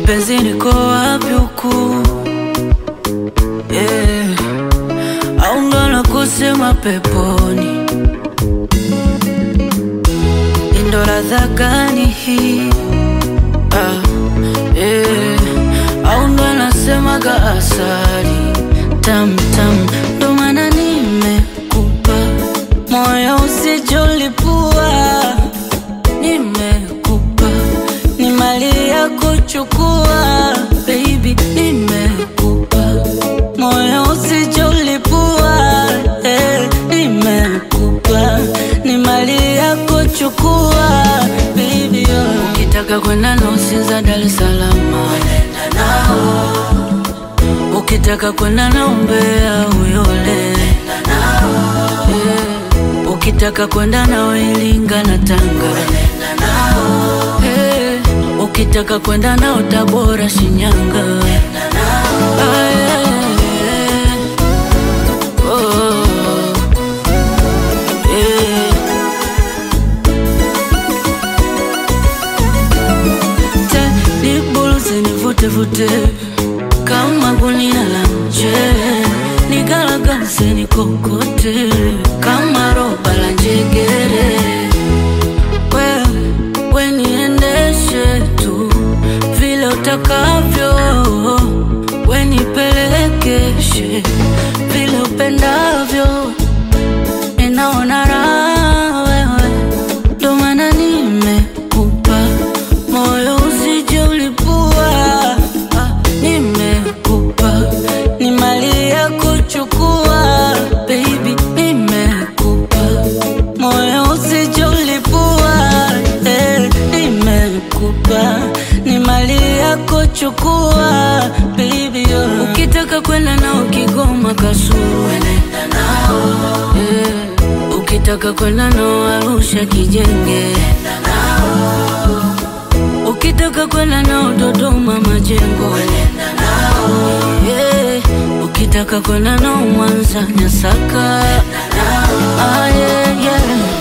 mpenzi, niko wapi huku yeah. au ndo nakusema peponi? Ndo ladha gani hii ah, yeah. au ndo anasemaga asali tam tam, ndo maana nimekupa moyo usijolipua, nimekupa ni mali ya kuchukua, baby, nimekupa moyo usijolipua, eh, nimekupa ni mali ya kuchukua, baby, oh. Ukitaka kwenda Nosinza, Dar es Salaam, nenda nao Ukitaka kwenda na Mbeya Uyole, yeah. Ukitaka kwenda na Iringa na Tanga, yeah. Ukitaka kwenda na Tabora, Shinyanga, ah, yeah. Oh, yeah. Nibuluzi nivute vute kama gunia la mchele, nigaragaze nikokote kama roba la njegere. Wewe we niendeshe tu vile utakavyo, we nipelekeshe vile upendavyo, ninaona raha wewe, ndo maana nimekupa moyo usije ulipua, ah, nimekupa ni mali ya kuchukua, baby, nimekupa moyo usije ulipua, eh, nimekupa ni mali ya kuchukua, baby, oh. Ukitaka kwenda nao Kigoma Kasulu, nenda nao eh, ukitaka kwenda nao Arusha Kijenge, nenda nao Ukitaka kwenda nao Dodoma Majengo, nenda nao yeah. Ukitaka kwenda nao Mwanza Nyasaka, ah, yeah, yeah.